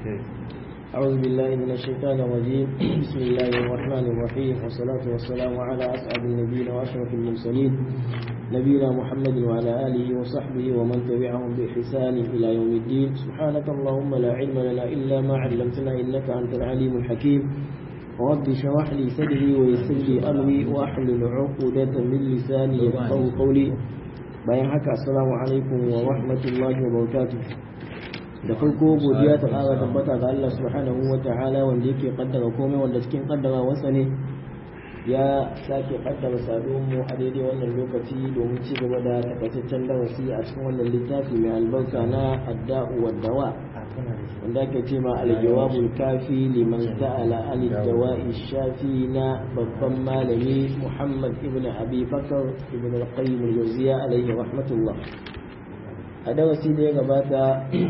أعوذ بالله من الشيطان الرجيم بسم الله الرحمن الرحيم والصلاة والسلام على أسعد النبيين وأشرف المرسلين نبينا محمد وعلى آله وصحبه ومن تبعهم بإحسان إلى يوم الدين سبحانك اللهم لا علم لنا إلا ما علمتنا إنك أنت العليم الحكيم رب اشرح لي صدري ويسر لي أمري وأحلل عقدة من لساني يفقهوا قولي bayan haka assalamu alaikum wa rahmatullahi wa barakatuh da farko godiya ta ƙara tabbata ga Allah subhanahu wa ta'ala wanda yake kaddara komai wanda cikin kaddara wasa ne ya sake kaddara saduwar mu a daidai wannan lokaci domin ci gaba da takaitaccen darasi a cikin wannan littafi mai albarka na adda'u wa dawa wanda ake ce ma aljawabul kafi liman sa'ala an dawa'i shafi na babban malami Muhammad ibn Abi Bakar ibn al-Qayyim al-Jawziyya alaihi rahmatullah a darasi da ya gabata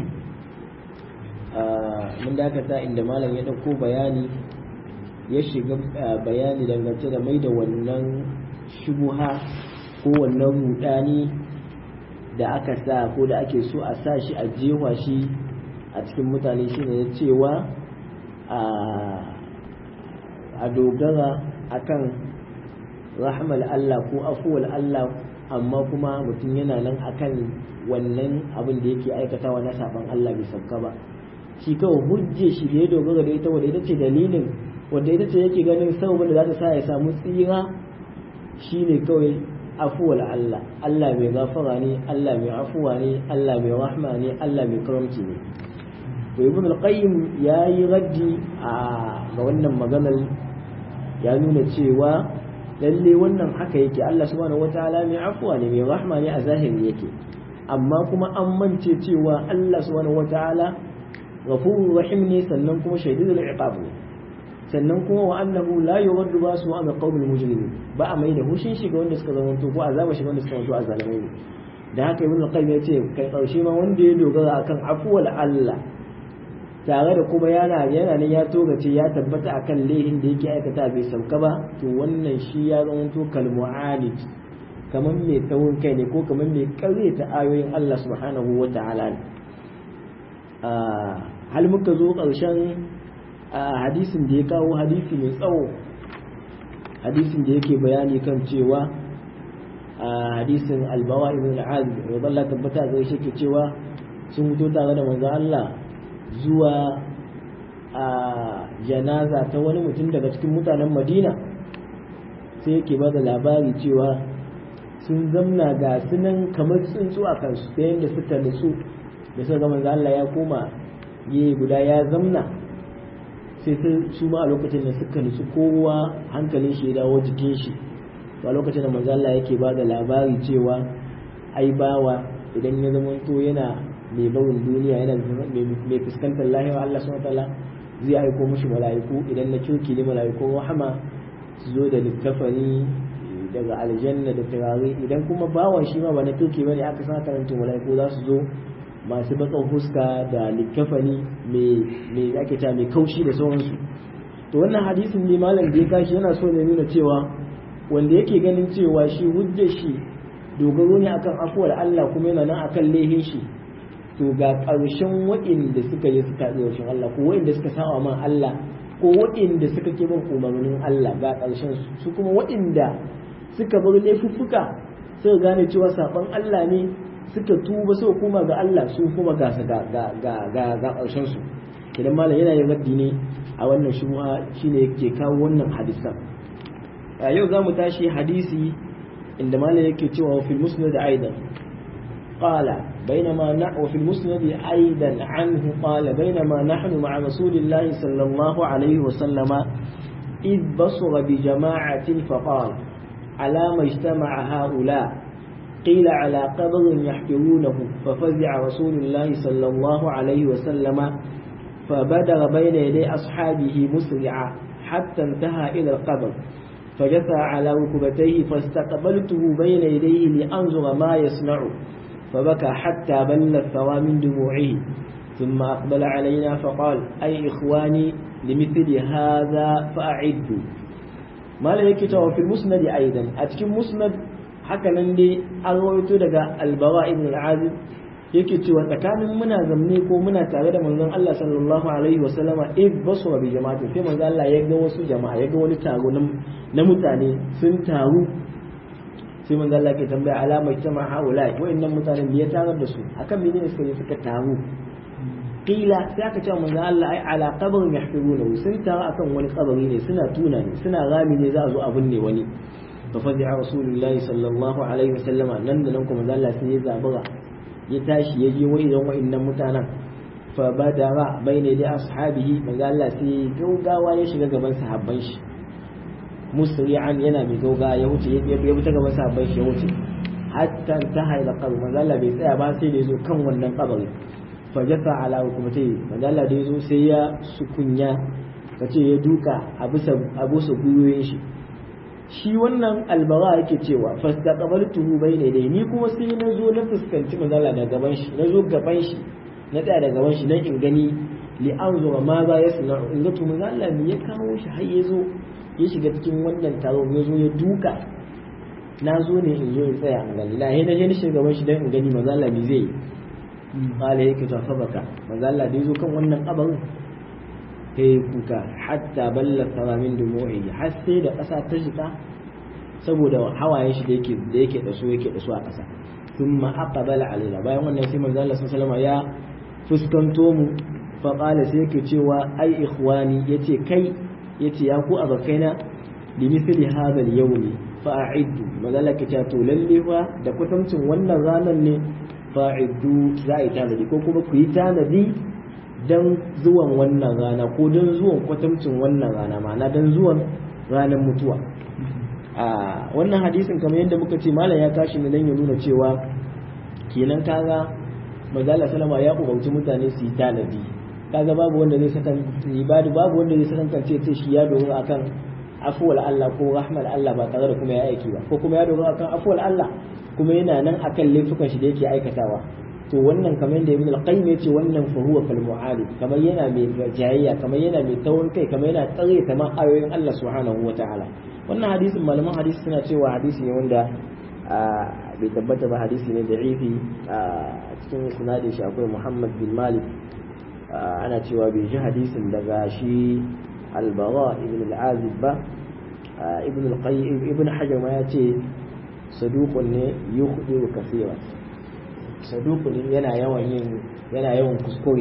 mun dakata inda malam ya dauko bayani ya shiga bayani dangance da mai da wannan shubuha ko wannan rudani da aka sa ko da ake so a sa shi a jewa shi a cikin mutane shine ya cewa a dogara akan rahmal Allah ko afuwal Allah amma kuma mutum yana nan akan wannan abin da yake aikatawa na saban Allah bai sauka ba shi kawai hujje shi da ya dogara da ita wadda ita ce dalilin wadda ita ce yake ganin sababin da za ta sa ya samu tsira shine kawai afuwal Allah Allah mai gafara ne Allah mai afuwa ne Allah mai rahma ne Allah mai karamci ne to ibn al-qayyim yayi raddi a ga wannan maganar ya nuna cewa lalle wannan haka yake Allah subhanahu wataala mai afuwa ne mai rahma ne a zahiri yake amma kuma an mance cewa Allah subhanahu wataala ghafurur rahim ne sannan kuma shadidul iqab ne sannan kuma wa annahu la yuraddu basu an qawmil mujrimin ba a mai da hushin shi ga wanda suka zama to ko azaba shi ga wanda suka zama to azalimai ne da haka ibn al-qayyim ya ce kai karshe ma wanda ya dogara akan afuwal Allah tare da kuma yana yana ne ya togace ya tabbata akan lehin da yake aikata bai sauka ba to wannan shi ya zama to kalmu'anid kamar mai taurin kai ne ko kamar mai ta ayoyin Allah subhanahu wa ta'ala ne hal muka zo ƙarshen hadisin da ya kawo hadisi mai tsawo hadisin da yake bayani kan cewa hadisin albawa ibn al-azib radallahu tabbata zai shi ke cewa sun fito tare da manzo Allah zuwa a janaza ta wani mutum daga cikin mutanen madina sai yake ba da labari cewa sun zamna ga sunan kamar tsuntsu a kansu ta yadda suka nutsu da suka gama Allah ya koma yi guda ya zamna sai su ma a lokacin da suka nutsu kowa hankalin shi ya dawo jikin shi a lokacin da manzo Allah yake ba da labari cewa ai bawa idan ya zama to yana mai barin duniya yana mai fuskantar lahira Allah subhanahu wataala zai aiko mushi mala'iku idan na kirki ne mala'iku rahama su zo da littafani daga aljanna da turare idan kuma bawan shi ma ba na kirki bane aka sa karanta mala'iku za su zo masu bakan huska da littafani mai ake ta mai kaushi da sauransu to wannan hadisin ne malam da ya kashi yana so ne nuna cewa wanda yake ganin cewa shi hujjar shi dogaro ne akan afuwar Allah kuma yana nan akan lehin shi to ga ƙarshen waɗanda suka yi suka tsaye shin Allah ko waɗanda suka sawa man Allah ko waɗanda suka ke bin umarnin Allah ga ƙarshen su kuma waɗanda suka bar laifuffuka suka gane cewa saban Allah ne suka tuba suka koma ga Allah su kuma ga ga ga ga ga ƙarshen su idan malam yana yin raddi ne a wannan shubha shine yake kawo wannan hadisan yau za mu tashi hadisi inda malam yake cewa fil musnad aidan قال بينما نحن في المسند أيضا عنه قال بينما نحن مع رسول الله صلى الله عليه وسلم إذ بصر بجماعة فقال على ما اجتمع هؤلاء قيل على قبر يحفرونه ففزع رسول الله صلى الله عليه وسلم فبدر بين يدي أصحابه مسرعا حتى انتهى إلى القبر فجثى على ركبتيه فاستقبلته بين يديه لأنظر ما يصنع فبكى حتى بل الثوى من دموعه ثم أقبل علينا فقال أي إخواني لمثل هذا فأعدوا ما لا يكتب في المسند أيضا أتكم مسند haka nan dai an rawaito daga albara ibn al-azib yake cewa tsakanin muna zamne ko muna tare da manzon Allah sallallahu alaihi wa sallama id basura bi jama'ati sai manzon Allah ya ga wasu jama'a ya ga wani taro na mutane sun taru sai manzon Allah ke tambaya alama jama'a haula wa'annan mutanen me ya tarar da su akan menene suka je suka taru qila sai aka ce manzon Allah ai ala qabrin yahfiruna sun taru akan wani kabari ne suna tuna ne suna rami ne za a zo a binne wani fa fadi'a rasulullahi sallallahu alaihi wa sallama nan da nan kuma manzon Allah sai ya zabura ya tashi ya je wa'idan wa'annan mutanen fa badara bayne da ashabihi manzo Allah sai gaugawa ya shiga gaban sahabban shi musri'an yana mai gaugawa ya wuce ya bi ta gaban sahabban shi ya wuce hatta ta ila qabr manzo Allah bai tsaya ba sai da yazo kan wannan kabari fa jasa ala hukumati manzo Allah da yazo sai ya sukunya kace ya duka a bisa a bisa guyoyin shi shi wannan albara yake cewa fastaqbaltuhu bayna dai ni kuma sai na zo na fuskanci manzala da gaban shi na zo gaban shi na tsaya da gaban shi dan in gani li anzura ma za ya suna in ga to manzala me ya kawo shi har ya zo ya shiga cikin wannan taro ya zo ya duka na zo ne in zo in tsaya in gani la na je ni shiga gaban shi dan in gani manzala me zai yi qala yake to fa baka manzala da ya zo kan wannan kabarin sai kuka hatta balla sama min dumu'i har sai da ƙasa ta shiga saboda hawayen shi da yake da yake da su yake da su a ƙasa thumma aqbala alaina bayan wannan sai manzo Allah sallallahu alaihi ya fuskanto mu fa qala sai yake cewa ai ikhwani yace kai yace ya ku abakaina li mithli hadha al-yawm fa a'iddu manzo Allah kace to lalle fa da kwatancin wannan ranar ne fa'iddu za a yi tanadi ko kuma ku yi tanadi don zuwan wannan rana ko don zuwan kwatamcin wannan rana ma'ana don zuwan ranar mutuwa a wannan hadisin kamar yadda muka ce malam ya tashi ne don ya nuna cewa kenan kaga mazala salama ya umarci mutane su yi tanadi kaga babu wanda zai sakan ibadu babu wanda zai sakan kance ce shi ya dogara akan afuwal Allah ko rahmal Allah ba tare da kuma ya aiki ba ko kuma ya dogara akan afuwal Allah kuma yana nan akan laifukan shi da yake aikatawa to wannan kamar da ibn al-qayyim yace wannan fa huwa kal mu'alib kamar yana mai jayayya kamar yana mai taurin kai kamar yana tsare ta ma ayoyin Allah subhanahu wataala wannan hadisin malaman hadisi suna cewa hadisi ne wanda bai tabbata ba hadisi ne da'ifi a cikin sinadin shi akwai Muhammad bin Malik ana cewa bai ji hadisin daga shi al-Bara ibn al-Azib ba ibn al-Qayyim ibn Hajar ma yace saduqun ne yukhdi kaseera saduku ne yana yawan yin yana yawan kuskure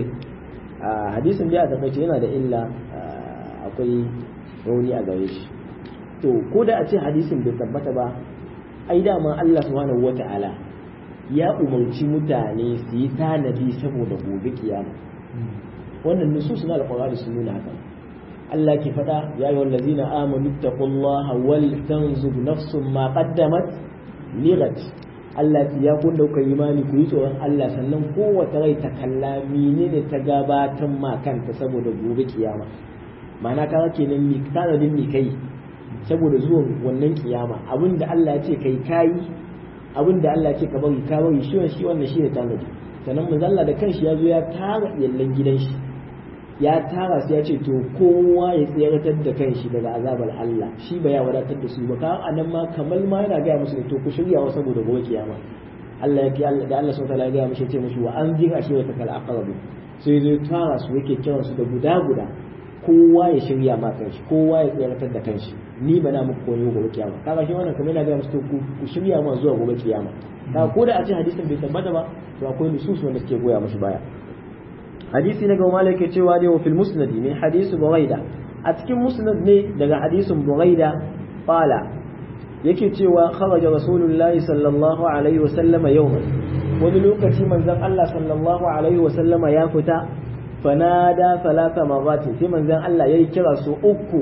a hadisin da a takaice yana da illa akwai rauni a gare shi to ko da a ce hadisin bai tabbata ba ai dama Allah subhanahu wata'ala ya umarci mutane su yi tanadi saboda gobe kiyama wannan nusus na alqur'ani sun nuna haka Allah ke faɗa ya yi wallazina amanu taqullaha wal tanzur nafsun ma qaddamat lighat Allah ya kun dauka imani ku yi tsoron Allah sannan kowace rai ta kalla menene ta gabatar ma kanta saboda gobe kiyama ma'ana ka kenan mi tanadin mi kai saboda zuwan wannan kiyama abinda Allah ya ce kai kayi abinda Allah ya ce ka bari ka bari shi shi wannan shi ne tanadi sannan manzalla da kanshi ya zo ya tara yallan gidan shi ya tara su ya ce to kowa ya tseratar da kanshi daga azabar Allah shi ba ya wadatar da su ba ka anan ma kamar ma yana gaya musu to ku shirya wa saboda gobe kiyama Allah ya ki Allah da Allah subhanahu wa ta'ala ya gaya mushi ya ce mushi wa an jira shi wa takal aqrabu sai zai tara su yake kiran su da guda guda kowa ya shirya ma kanshi kowa ya tseratar da kanshi ni ba na muku koyo gobe kiyama kaga shi wannan kamar yana gaya musu to ku shirya ma zuwa gobe kiyama ka ko da a ce hadisin bai tabbata ba to akwai nusus wanda suke goya mushi baya hadisi na gaba malaka cewa ne wa fil musnad ne hadisu buraida a cikin musnad ne daga hadisin buraida qala yake cewa kharaja rasulullahi sallallahu alaihi wa sallama yawman wani lokaci manzon Allah sallallahu alaihi wa sallama ya fita fanada salata marratin sai manzon Allah yayi kira su uku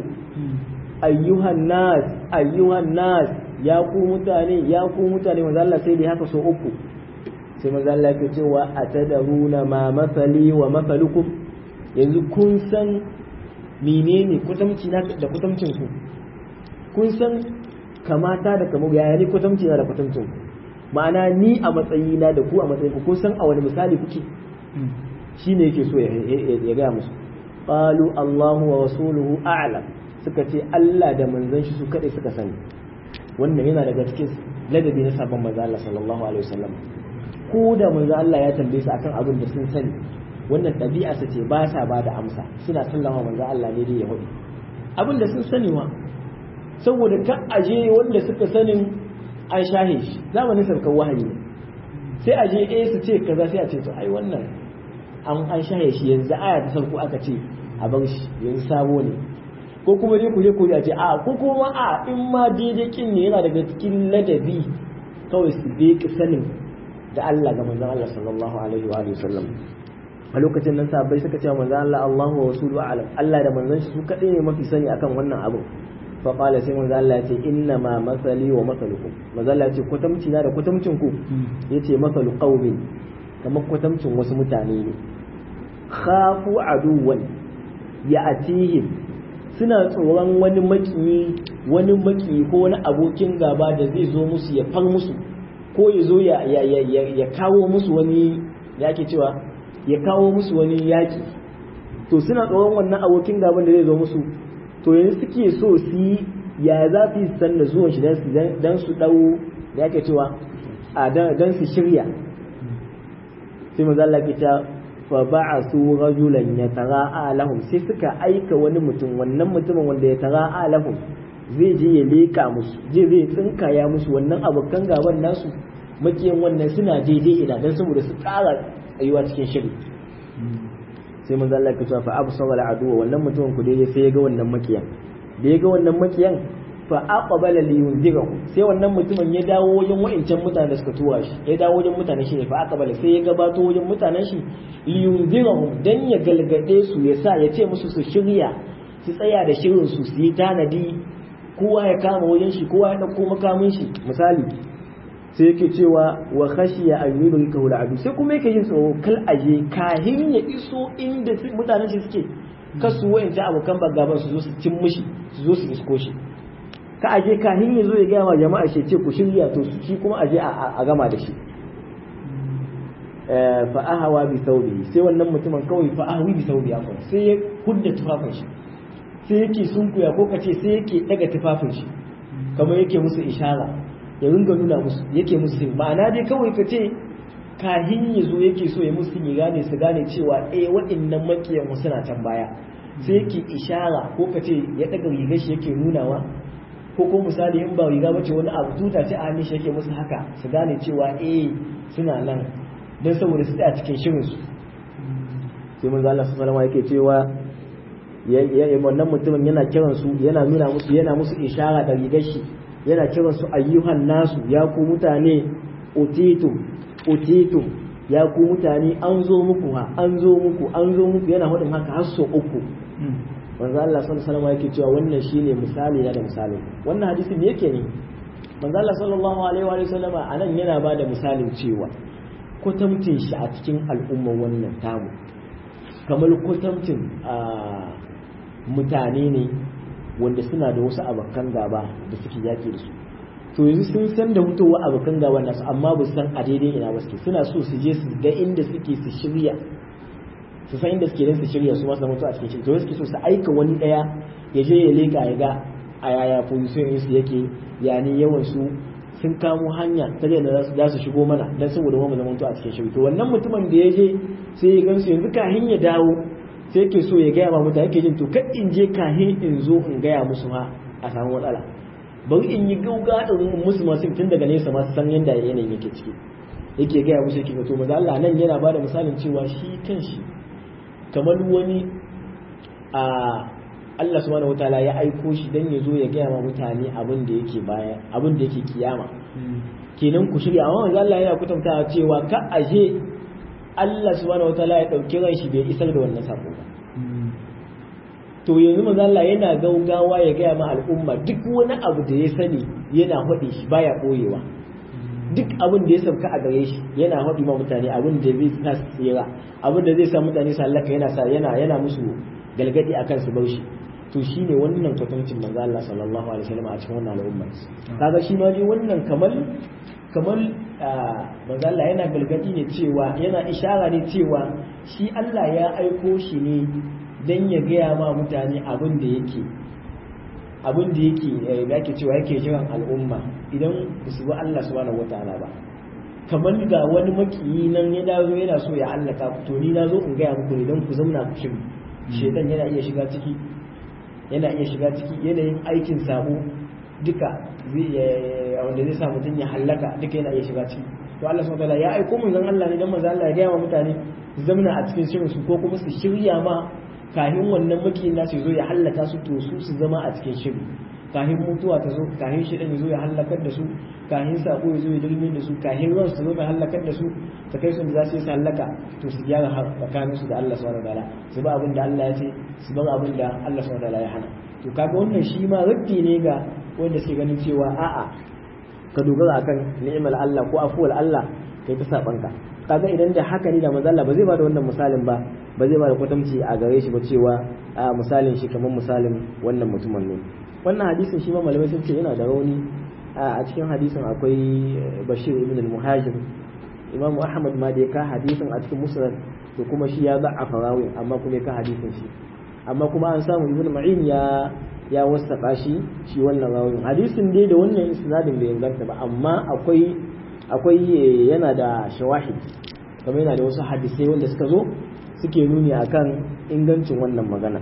ayyuhan nas ayyuhan nas ya ku mutane ya ku mutane manzon Allah sai dai haka so uku sai manzo Allah yake cewa atadaruna ma masali wa masalukum yanzu kun san menene kutamci na da kutamcin ku kun san kamata da kamar yaya ne kutamci na da kutamcin ku ma'ana ni a matsayi na da ku a matsayin ku kun san a wani misali kuke shine yake so ya ga musu qalu Allahu wa rasuluhu a'lam suka ce Allah da manzon shi su kadai suka sani wannan yana daga cikin ladabi na sabon manzo Allah sallallahu alaihi wasallam ko da manzo Allah ya tambaye su akan abin da sun sani wannan ɗabi'a su ce ba sa ba da amsa suna sallama manzo Allah ne dai ya hudu abin da sun sani wa saboda ka aje wanda suka sanin an shahe shi zamanin sarkar wahayi ne sai aje eh su ce kaza sai a ce to ai wannan an an shahe shi yanzu aya ta sarko aka ce a bar shi yanzu sabo ne ko kuma dai ku je ku a ce a ko kuma a in ma daidai kin ne yana daga cikin ladabi kawai su bai sanin da Allah ga manzon Allah sallallahu alaihi wa sallam a lokacin nan sahabbai suka ce manzon Allah Allahu wa rasuluhu a'lam Allah da manzon shi su kadai ne mafi sani akan wannan abu fa qala sai manzon Allah ya ce inna ma masali wa masalukum manzon Allah ya ce kwatamci na da kwatamcin ku yace masalu qaumin kamar kwatamcin wasu mutane ne khafu aduwan ya'tihim suna tsoron wani makiyi wani maki ko wani abokin gaba da zai zo musu ya far musu ko ya zo ya kawo musu wani ya ke cewa ya kawo musu wani yaƙi to suna tsoron wannan abokin gaban da zai zo musu to yanzu suke so su yi ya za su yi san da zuwan shi don su ɗau da ya ke cewa a don su shirya sai maza Allah ke ta fa ba'asu rajulan yatara'a lahum sai suka aika wani mutum wannan mutumin wanda ya tara'a lahum zai je ya leka musu je zai tsinkaya musu wannan abokan gaban nasu makiyan wannan suna daidai ina dan saboda su ƙara tsayuwa cikin shiri sai manzo Allah ya ce fa absara al'adu wannan mutumin ku dai sai ya ga wannan makiyan da ya ga wannan makiyan fa aqbala li yunzirahu sai wannan mutumin ya dawo wajen wa'incan mutanen da suka tura shi ya dawo wajen mutanen shi ne fa aqbala sai ya gabato wajen mutanen shi li yunzirahu dan ya galgade su ya sa ya ce musu su shirya su tsaya da shirin su su yi tanadi kowa ya kama wajen shi kowa ya dauko makamin shi misali sai yake cewa wa khashiya an yudrika hu al'adu sai kuma yake yin tsoro kal aje kahin ya iso inda mutanen shi suke kasu wa'incan abokan bagaban su zo su cin mishi su zo su isko shi ka aje kahin ya zo ya gaya wa jama'a shi ce ku shirya to su ci kuma aje a gama da shi fa ahawa bi thawbi sai wannan mutumin kawai fa ahwi bi thawbi akwai sai ya hudda tufafin shi sai yake sunkuya ko kace sai yake daga tufafin shi kamar yake musu ishara ya ringa nuna musu yake musu sin ma'ana dai kawai ka ce kahin ya zo yake so ya musu ya gane su gane cewa eh waɗannan makiyan suna can baya sai yake ishara ko ka ce ya daga rigar shi yake nunawa ko ko misali in ba riga bace wani abu tuta ce a shi yake musu haka su gane cewa eh suna nan don saboda su tsaya cikin shirin su sai manzo Allah sallallahu alaihi yake cewa ya wannan mutumin yana kiran su yana nuna musu yana musu ishara da rigar shi yana kiran su ayyuhan nasu ya ku mutane utitum utitum ya ku mutane an zo muku ha an zo muku an zo muku yana hudin haka har so uku manzo Allah sallallahu alaihi wasallam yake cewa wannan shine misali da misali wannan hadisin me yake ne manzo Allah sallallahu alaihi wa sallama anan yana bada misalin cewa kwatamtin shi a cikin al'umma wannan tamu kamar kwatamtin mutane ne wanda suna da wasu abokan gaba da suke yaki da su to yanzu sun san da mutuwa abokan gaba nasu amma ba san a daidai ina ba suke suna so su je su ga inda suke su shirya su san inda suke don su shirya su masu mutu a cikin shirya to suke so su aika wani daya ya je ya leka ya ga a yaya position su yake ya ne yawan su sun kamo hanya ta da za su shigo mana don saboda mu zama a cikin shirya to wannan mutumin da ya je sai ya gansu yanzu kahin ya dawo sai yake so ya gaya ma mutane yake jin to kan in je kahin in zo in gaya musu ma a samu matsala bari in yi gauga in musu masu tun daga nesa masu san yadda yanayin yake ciki yake gaya musu yake to maza Allah nan yana bada misalin cewa shi kanshi kamar wani a Allah subhanahu wataala ya aiko shi dan ya zo ya gaya ma mutane abin da yake baya abin da yake kiyama kenan ku shirya amma manzo Allah yana kutantawa cewa ka aje Allah subhanahu wataala ya dauki ran shi bai isar da wannan sako ba to yanzu manzo Allah yana gaugawa ya gaya ma al'umma duk wani abu da ya sani yana faɗi shi baya ɓoyewa duk abin da ya sauka a gare shi yana faɗi ma mutane abin da zai sa su tsira abin da zai sa mutane su halaka yana sa yana yana musu galgadi akan su bar shi to shine wannan kwatancin manzo Allah sallallahu alaihi wasallam a cikin wannan al'umma kaga shi ma dai wannan kamar kamar manzo Allah yana galgadi ne cewa yana ishara ne cewa shi Allah ya aiko shi ne dan ya gaya ma mutane abin da yake abin da yake da ake cewa yake jiran al'umma idan ba su bi Allah subhanahu wataala ba kamar ga wani makiyi nan ya dawo yana so ya hallaka ku to ni na zo in gaya muku ne don ku zauna ku shiri shedan yana iya shiga ciki yana iya shiga ciki yanayin aikin sabo duka zai wanda zai sa mutum ya hallaka duka yana iya shiga ciki to Allah subhanahu wataala ya aiko mun zan Allah ne dan manzo Allah ya gaya wa mutane su zamna a cikin shirin su ko kuma su shirya ma kahin wannan makiyin nasu zo ya hallaka su to su su zama a cikin shiri kahin mutuwa ta zo kahin shi ya zo ya hallakar da su kahin sako ya zo ya dirmin da su kahin ruwan su zo ya hallakar da su ta kai su da za su yi su hallaka to su gyara tsakanin su da Allah subhanahu wataala su ba abin da Allah ya ce su bar abin da Allah subhanahu wataala ya hana to kaga wannan shi ma raddi ne ga wanda suke ganin cewa a'a ka dogara akan ni'imar Allah ko afuwar Allah kai ta sabanka kaga idan da haka ne da manzo Allah ba zai bada wannan misalin ba ba zai bada kwatamci a gare shi ba cewa a misalin shi kamar misalin wannan mutumin ne wannan hadisin shi ma malamai sun ce yana da rauni a cikin hadisin akwai Bashir ibn al-Muhajir Imam Ahmad ma da ya ka hadisin a cikin Musnad to kuma shi ya za'afa rawi amma kuma ya ka hadisin shi amma kuma an samu Ibn Ma'in ya ya wasafa shi shi wannan rawin hadisin dai da wannan isnadin bai inganta ba amma akwai akwai yana da shawahid kamar yana da wasu hadisai wanda suka zo suke nuni akan ingancin wannan magana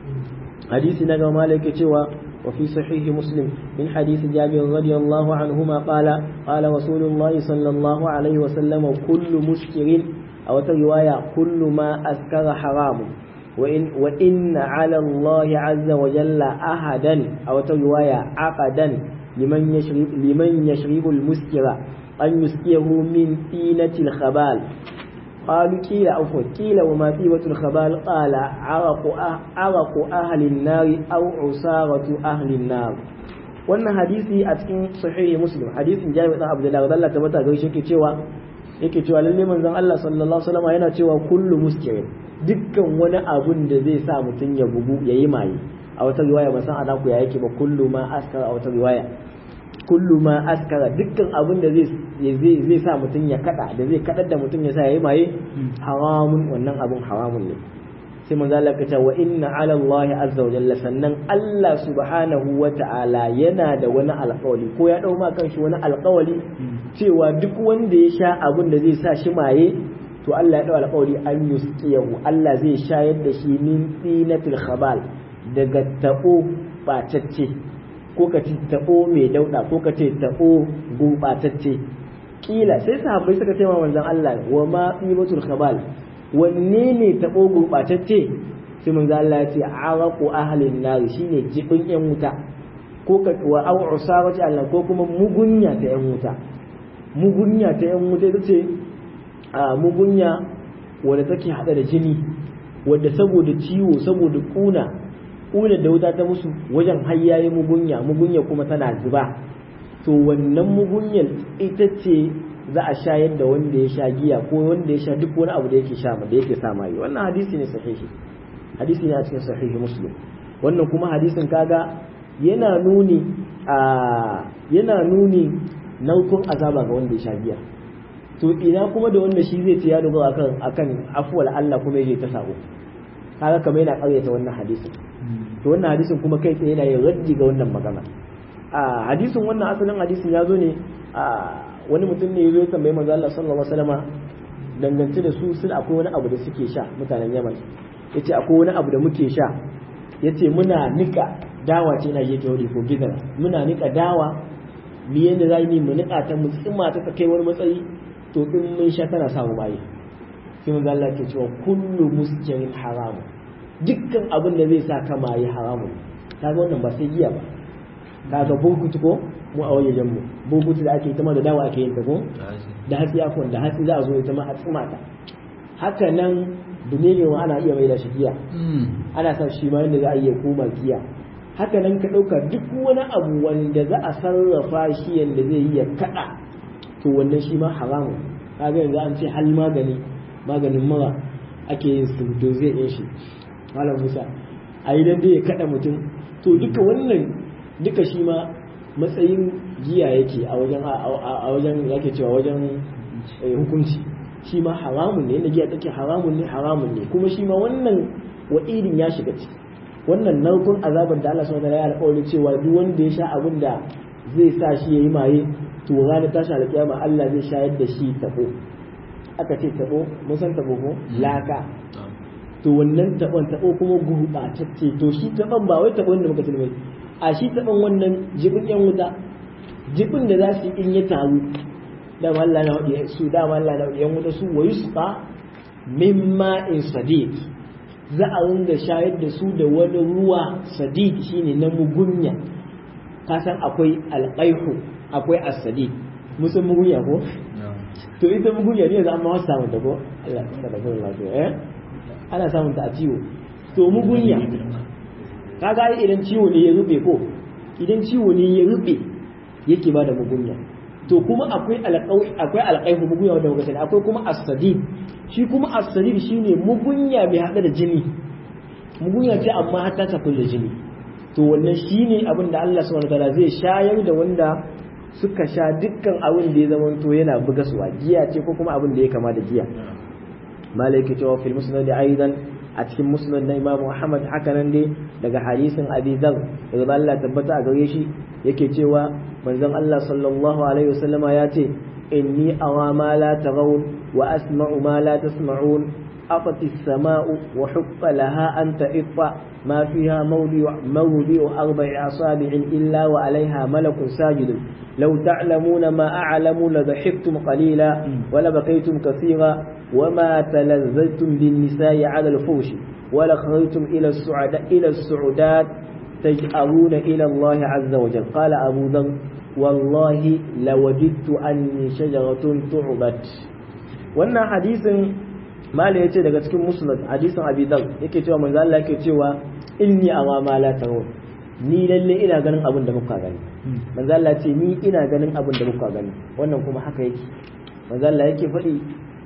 hadisi na gama malaka cewa wa fi sahihi muslim min hadisi jabir radiyallahu anhuma qala qala rasulullahi sallallahu alaihi wa sallam kullu muskirin aw ta riwaya kullu ma askara haramun وإن, وإن على الله عز وجل أحدا أو رواية عقدا لمن يشرب, لمن يشرب المسكر أن يسقيه من طينة الخبال قالوا قيل عفوا قيل وما طيبة الخبال قال عرق, أه عرق أهل النار أو عصارة أهل النار wannan hadisi a cikin sahihi muslim hadisin jami'in dan abdullahi Allah tabbata ga shi yake cewa yake cewa lalle manzon Allah sallallahu alaihi wasallam yana cewa kullu muskirin dukkan wani abun da zai sa mutum ya bugu ya yi maye a wata riwaya ba san ana ku ya yake ba kullu ma askara a wata riwaya kullu ma askara dukkan abun da zai zai sa mutum ya kada da zai kadar da mutum ya sa ya yi maye haramun wannan abun haramun ne sai manzo Allah ya ce wa inna ala Allah azza wa jalla sannan Allah subhanahu wa ta'ala yana da wani alƙawari ko ya dau ma kanshi wani alƙawari cewa duk wanda ya sha abun da zai sa shi maye to Allah ya dau alƙawari an yusqiyahu Allah zai shayar da shi min tsinatil khabal daga tabo batacce ko ka ci tabo mai dauda ko ka ce tabo gurbatacce kila sai sahabbai suka ce wa manzon Allah wa ma tsibatul khabal wanne ne tabo gurbatacce sai manzon Allah ya ce araqu ahlin nar shine jibin yan wuta ko ka wa au usawati Allah ko kuma mugunya ta yan wuta mugunya ta yan wuta ita ce a mugunya wadda take hada da jini wadda saboda ciwo saboda kuna kuna da wuta ta musu wajen hayyaye mugunya mugunya kuma tana zuba to wannan mugunyar ita ce za a shayar da wanda ya sha giya ko wanda ya sha duk wani abu da yake sha da yake sa mai wannan hadisi ne sahihi hadisi ne a cikin sahihi muslim wannan kuma hadisin kaga yana nuni a yana nuni naukun azaba ga wanda ya sha giya to ina kuma da wanda shi zai ce ya dogara akan akan afuwal Allah kuma yake ta sabo kaga kamar yana karyata wannan hadisin to wannan hadisin kuma kai tsaye yana yin raddi ga wannan magana a hadisin wannan asalin hadisin ya zo ne a wani mutum ne ya zo ya tambayi manzo Allah sallallahu alaihi wasallama dangance da su sun akwai wani abu da suke sha mutanen Yaman yace akwai wani abu da muke sha yace muna nika dawa ce na yake wuri ko gidan muna nika dawa mu yanda za mu nika ta mu tsima ta kai wani matsayi to in mun sha tana samu bayi sai manzo Allah ke cewa kullu muskirin haram dukkan abin da zai sa ka maye haramun kaga wannan ba sai giya ba kaga burkutu ko mu a wajen mu burkutu da ake ita ma da dawa ake yin ta ko da hatsi afwan da hatsi za a zo ita ma a tsima ta haka nan duniyar ma ana iya mai da shi giya ana sa shi ma yadda za a iya koma giya haka nan ka ɗauka duk wani abu wanda za a sarrafa shi yadda zai yi ya kaɗa to wannan shi ma haramun kaga yanzu an ce hal magani maganin mura ake yin su to zai yin shi malam musa a yi dan ya kaɗa mutum to duka wannan duka shi ma matsayin giya yake a wajen a wajen yake cewa wajen hukunci shi ma haramun ne yadda giya take haramun ne haramun ne kuma shi ma wannan wa'idin ya shiga ciki wannan narkon azabar da Allah subhanahu wa ta'ala ya alƙawari cewa duk wanda ya sha abin da zai sa shi yayi maye to ranar tashi alƙiyama Allah zai shayar da shi tabo aka ce tabo mun san tabo ko laka to wannan tabon tabo kuma gurbatacce to shi taban ba wai tabon da muka sani a shi taban wannan jibin yan wuta jibin da za su yi in ya taru dama Allah na wadi su dama Allah na wadi yan wuta su wayu su ba mimma in sadiq za a ringa shayar da su da wani ruwa sadiq shine na mugunya ka san akwai alqaihu akwai as-sadiq musan mugunya ko to ita mugunya ne za ma wasu samun ta ko Allah ta da gurin lafiya eh ana samun ta a ciwo to mugunya kaga ai idan ciwo ne ya rube ko idan ciwo ne ya rube yake ba da mugunya to kuma akwai alƙawi akwai alƙaihu mugunya wanda muka sani akwai kuma as-sadid shi kuma as-sadid shine mugunya mai hada da jini mugunya ce amma har ta tafi da jini to wannan shine abin da Allah subhanahu wataala zai shayar da wanda suka sha dukkan abin da ya zama to yana buga suwa giya ce ko kuma abin da ya kama da giya malaki cewa fil musnad aidan a cikin musnad na Imam Ahmad haka nan dai daga hadisin Abi Dharr daga Allah tabbata a gare shi yake cewa manzon Allah sallallahu alaihi wasallama ya ce inni awa ma la tarawun wa asma'u ma la tasma'un أطت السماء وحق لها أن تئط ما فيها موضع, موضع أربع أصابع إلا وعليها ملك ساجد لو تعلمون ما أعلم لضحكتم قليلا ولبقيتم كثيرا وما تلذذتم بالنساء على الفوش ولخرجتم إلى السعداء إلى السعدات تجأرون إلى الله عز وجل قال أبو ذر والله لوددت أني شجرة تعبت وأن حديث mala ya ce daga cikin musnad hadisin abi dal yake cewa manzo Allah yake cewa inni awa ma la tarawun ni lalle ina ganin abin da muka gani manzo Allah ce ni ina ganin abin da muka gani wannan kuma haka yake manzo Allah yake faɗi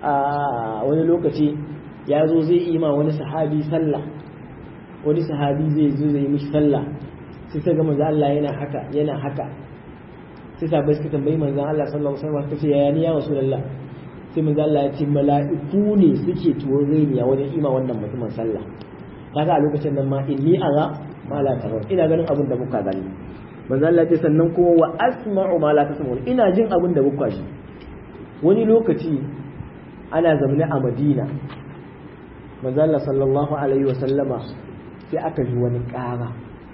a wani lokaci ya zo zai yi ma wani sahabi sallah wani sahabi zai zo zai yi mishi sallah sai sai ga manzo Allah yana haka yana haka sai sahabbai suka tambayi manzo Allah sallallahu alaihi wasallam suka ce yaya ni ya rasulullah sai manzo Allah ya ce mala'iku ne suke tuwo rainiya wajen ima wannan mutumin sallah kaga a lokacin nan ma inni ara ma la tarawun ina ganin abin da muka gani manzo Allah ya ce sannan kuma wa asma'u ma la tasma'un ina jin abin da muka shi wani lokaci ana zaune a Madina manzo Allah sallallahu alaihi wa sallama sai aka ji wani ƙara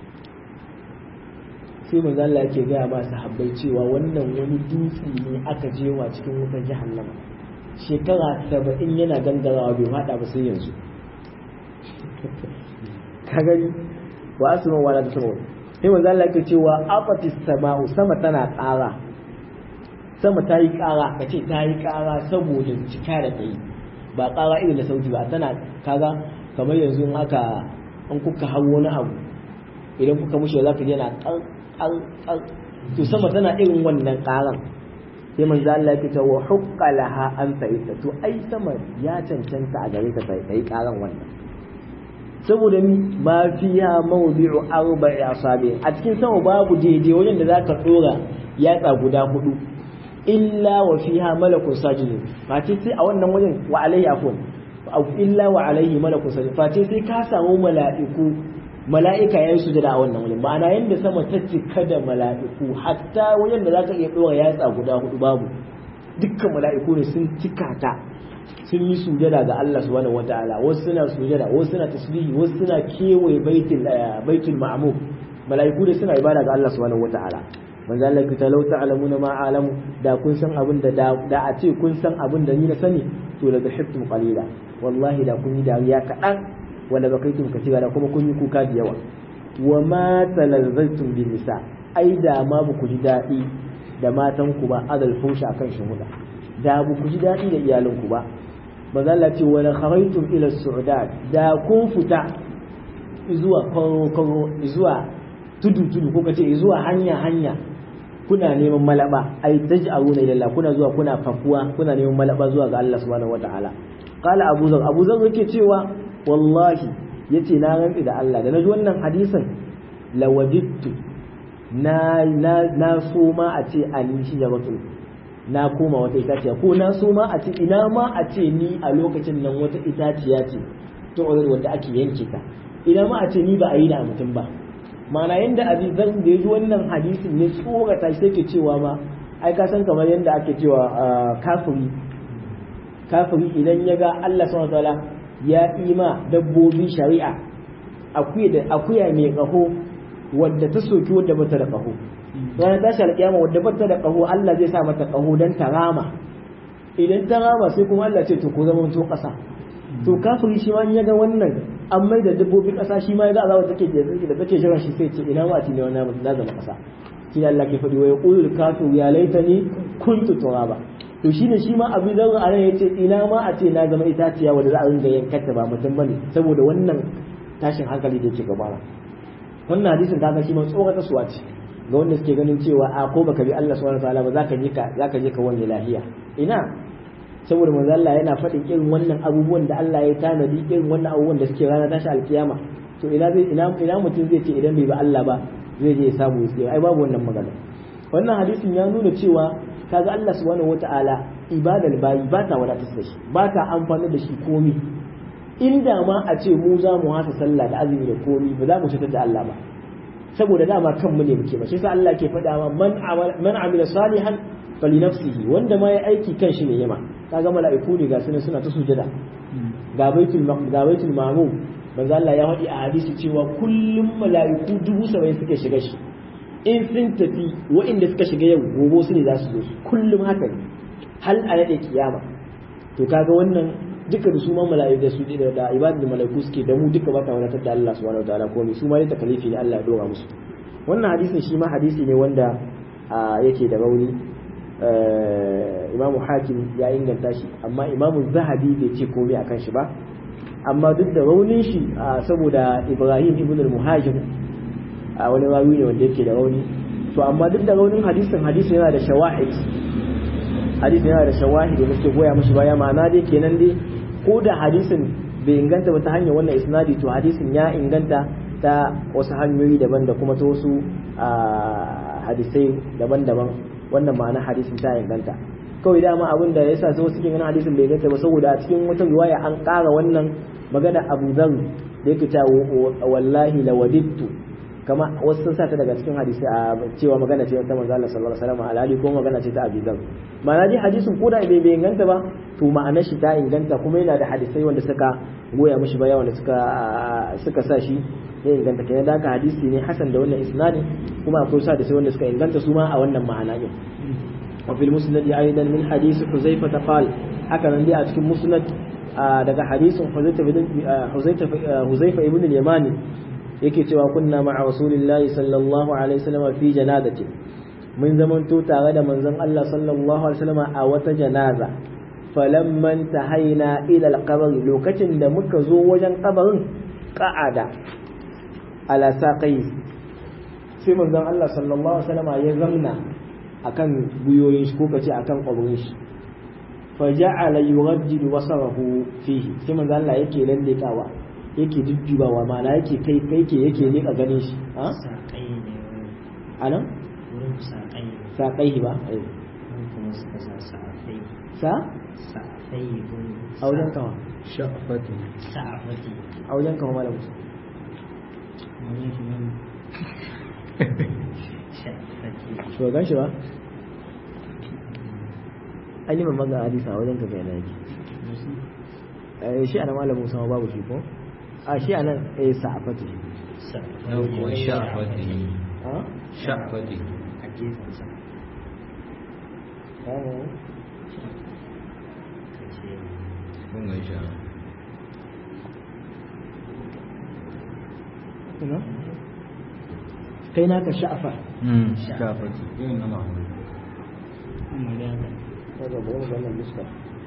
sai manzo Allah yake gaya ma sahabbai cewa wannan wani dutse ne aka jewa cikin wutar jahannama shekara saba'in yana gangarawa bai fada ba sai yanzu ka gani wa asma wala ta sama sai manzo Allah yake cewa afatis sama'u sama tana ƙara sama ta yi ƙara ka ce ta yi ƙara saboda cika da ta yi ba ƙara irin da sauti ba tana kaga kamar yanzu in aka an kuka hau wani abu idan kuka mushe za ka je na ƙar ƙar ƙar to sama tana irin wannan ƙaran sai manzo Allah yake cewa hukka laha an ta'ita to ai sama ya cancanta a gare ta ta yi ƙaran wannan saboda mi ma fiya mawdi'u arba'i asabi a cikin sama babu daidai wajen da zaka dora yatsa guda hudu illa wa fiha malakun sajidun face sai a wannan wajen wa alaihi afwan illa wa alaihi malakun sajidun face sai ka samu mala'iku mala'ika yayin sujada a wannan wajen ma'ana yanda sama ta cika da mala'iku hatta wajen da zaka iya dora yatsa guda hudu babu dukkan mala'iku ne sun cika ta sun yi sujada ga Allah subhanahu wataala wasu suna sujada wasu suna tasbihi wasu suna kewaye baitul baitul ma'mur mala'iku da suna ibada ga Allah subhanahu wataala manzo Allah ki talau ta'lamuna ma alamu da kun san abin da da a ce kun san abin da ni na sani to la dhahibtum qalila wallahi da kun yi dariya kadan wanda bakaitum katira da kuma kun yi kuka da yawa wa ma talazzaltum bin nisa ai da ma ba ku ji dadi da matan ku ba adal fusha akan shuhuda da ba ku ji dadi da iyalan ku ba manzo Allah ce wala kharaytum ila su'udat da kun fita zuwa koro koro zuwa tudu tudu ko kace zuwa hanya hanya kuna neman malaba ai taj'aluna ila Allah kuna zuwa kuna fakuwa kuna neman malaba zuwa ga Allah subhanahu wataala qala abu zar abu zar yake cewa wallahi yace na rantsi da Allah da naji wannan hadisin lawadittu na na na so ma a ce ani shi jabatu na koma wata itaciya ko na so ma a ce ina ma a ce ni a lokacin nan wata itaciya ce to wanda ake yanke ta ina ma a ce ni ba a yi da mutum ba mana yanda abi zan da yaji wannan hadisin ne tsorata shi take cewa ma ai ka san kamar yadda ake cewa kafiri kafiri idan ya ga Allah subhanahu wataala ya ima dabbobi shari'a akuya da akuya mai kaho wadda ta soki wadda bata da kaho ranar tashi alƙiyama wadda bata da kaho Allah zai sa mata kaho dan ta rama idan ta rama sai kuma Allah ce to ko zama to ƙasa to kafiri shi ma in ya ga wannan an mai da dabbobin ƙasa shi ma ya ga azaba take da take jiran shi sai ce ina ma a ne wannan na zama ƙasa shi ne Allah ke faɗi wa yaqulul kafir ya laitani kuntu turaba to shine shi ma abu zan a ya ce ina ma a ce na zama itaciya wanda za a ringa yankata ba mutum bane saboda wannan tashin hankali da yake gabana wannan hadisin kaga shi ma tsorata suwa ce ga wanda suke ganin cewa a ko baka bi Allah subhanahu wataala ba zaka je ka zaka je ka wani lahiya ina saboda manzo Allah yana faɗin irin wannan abubuwan da Allah ya tanadi irin wannan abubuwan da suke rana tashi alkiyama to ina zai ina ina mutum zai ce idan bai ba Allah ba zai je ya samu ya ai babu wannan magana wannan hadisin ya nuna cewa kaga Allah subhanahu wataala ibadal bayi ba ta wadatar da shi ba ta amfani da shi komi inda ma a ce mu za mu hasa sallah da azumi da komi ba za mu cutar da Allah ba saboda dama kanmu ne muke ba shi sa Allah ke faɗa ma man man amila salihan fali nafsihi wanda ma ya aiki kan shi ne yama kaga mala'iku ne ga sunan suna ta sujada ga baitul ga baitul ma'mum manzo Allah ya faɗi a hadisi cewa kullum mala'iku dubu saba'in suke shiga shi in sun tafi waɗanda suka shiga yau gobe su ne za su zo su kullum haka ne hal a nade kiyama to kaga wannan duka da su ma mala'iku da su da da ibadul mala'iku suke da mu duka ba ta wadatar da Allah subhanahu wataala ko su ma ta kalifi ne Allah ya dora musu wannan hadisin shi ma hadisi ne wanda yake da rauni imamu hakim ya inganta shi amma imamu zahabi bai ce komai akan shi ba amma duk da raunin shi saboda ibrahim ibn al-muhajir a wani rawi ne wanda yake da rauni to amma duk da raunin hadisin hadisin yana da shawahid hadisin yana da shawahid da suke goya mashi baya ma'ana dai kenan dai ko da hadisin bai inganta ba ta hanyar wannan isnadi to hadisin ya inganta ta wasu hanyoyi daban da kuma ta wasu hadisai daban-daban wannan ma'ana hadisin ta inganta kawai dama abin da yasa sai wasu cikin hadisin bai inganta ba saboda a cikin wata riwaya an ƙara wannan magana Abu Dharr da yake ta wallahi lawadittu kama wasu sun sata daga cikin hadisi a cewa magana ce ta manzo Allah sallallahu alaihi wasallam alhali ko magana ce ta Abi Dharr ma'ana dai hadisin ko da bai bai inganta ba to ma'anar shi ta inganta kuma yana da hadisai wanda suka goya mishi baya wanda suka suka sa shi ya inganta kenan da hadisi ne hasan da wannan isnadi kuma akwai sa da sai wanda suka inganta su ma a wannan ma'ana din wa fil musnad aidan min hadith huzaifa qal haka nan dai a cikin musnad daga hadisin huzaifa huzaifa ibn al-yamani yake cewa kunna ma'a rasulillahi sallallahu alaihi wasallam fi janazati mun zamanto tare da manzon Allah sallallahu alaihi wasallam a wata janaza falamman tahaina ila al-qabr lokacin da muka zo wajen kabarin qa'ada ala saqai sai manzon Allah sallallahu alaihi wasallam ya zamna akan guyoyin shi ko kace akan kabarin shi fa ja'ala yurajjidu basarahu fihi sai manzon Allah yake lallekawa yake duddubawa ma'ana yake kai kai ke yake leka ganin shi ha saƙai ne anan wurin saƙai saqai ba eh wurin kuma suka sa sa'afai sa sa'afai wurin a wajen kawa sha'afati sa'afati a wajen kawa malam wani shi nan sha'afati to gan shi ba an yi mamman ga hadisa a wajen ka kai na yake eh shi ana malam Musa ma babu shi ko a shi anan eh sa'afati yau kuwa sha'afati ha sha'afati a gefensa eh ka ce kun ga sha ina kai naka sha'afa sha'afati irin na mahu magana kaga bari mu ga wannan fuska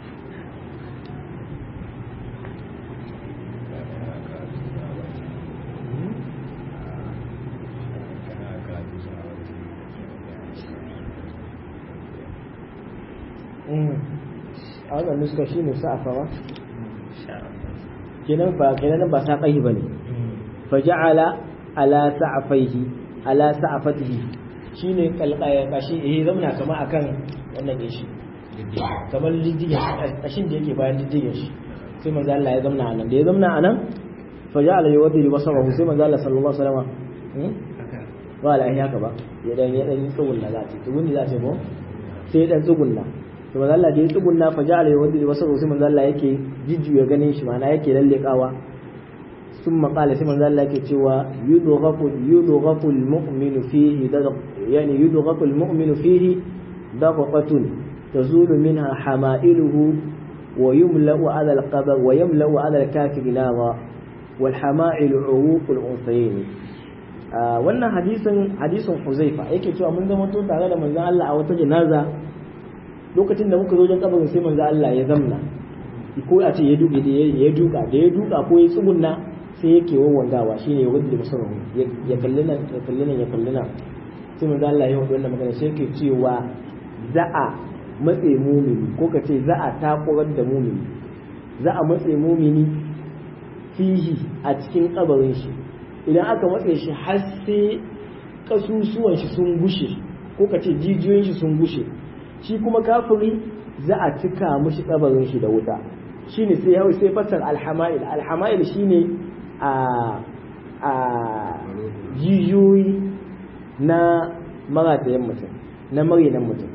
a wannan nuska shi ne sa'afa ba sha'afati kenan ba kenan ba sa kai bane fa ja'ala ala sa'afaihi ala sa'afatihi shine kalqaya kashi eh zamna kama akan wannan din shi kamar diddigen kashin da yake bayan diddigen shi sai manzo Allah ya zamna anan da ya zamna anan fa ja'ala yuwaddi basarahu sai manzo Allah sallallahu alaihi wasallam hmm? haka ba la haka ba ya dan ya dan yi tsawon da zati to wani zati ko sai ya dan tsugunna to manzo Allah da ya tsugunna fa ja'ala yawaddi wasu sai manzo Allah yake jijjuya ganin shi ma'ana yake lallekawa ثم قال سيما ذا لك cewa يضغط يضغط المؤمن فيه يعني يضغط المؤمن فيه ضغطة تزول منها حمائله ويملأ على القبر ويملأ على الكافر نارا والحمائل عروق الأنثيين wannan hadisin hadisin Huzaifa yake cewa mun zama to tare da manzon Allah a wata janaza lokacin da muka zo wajen kabarin sai manzon Allah ya zamna ko a ce ya duka ya duka da ya duka ko ya tsugunna sai yake wawangawa shine ya wadda musamman ya kalli nan ya kalli nan ya kalli nan sai manzo Allah ya wannan magana sai yake cewa za a matse mumini ko ka ce za a takurar da mumini za a matse mumini fihi a cikin kabarin shi idan aka matse shi har sai kasusuwan shi sun gushe ko ka ce jijiyoyin shi sun gushe shi kuma kafiri za a cika mushi kabarin shi da wuta shine sai hau sai fassar alhama'il alhama'il shine a a jijiyoyi na maratayen mutum na marinan mutum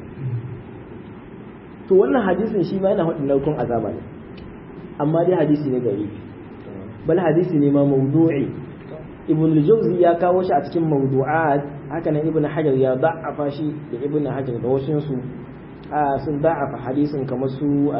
to wannan hadisin shi ma yana hudun naukun azaba ne amma dai hadisi ne gari bal hadisi ne ma mawdu'i ibn al-jawzi ya kawo shi a cikin mawdu'at haka nan ibn hajar ya da'afa shi da ibn hajar da wasu su sun da'afa hadisin kamar su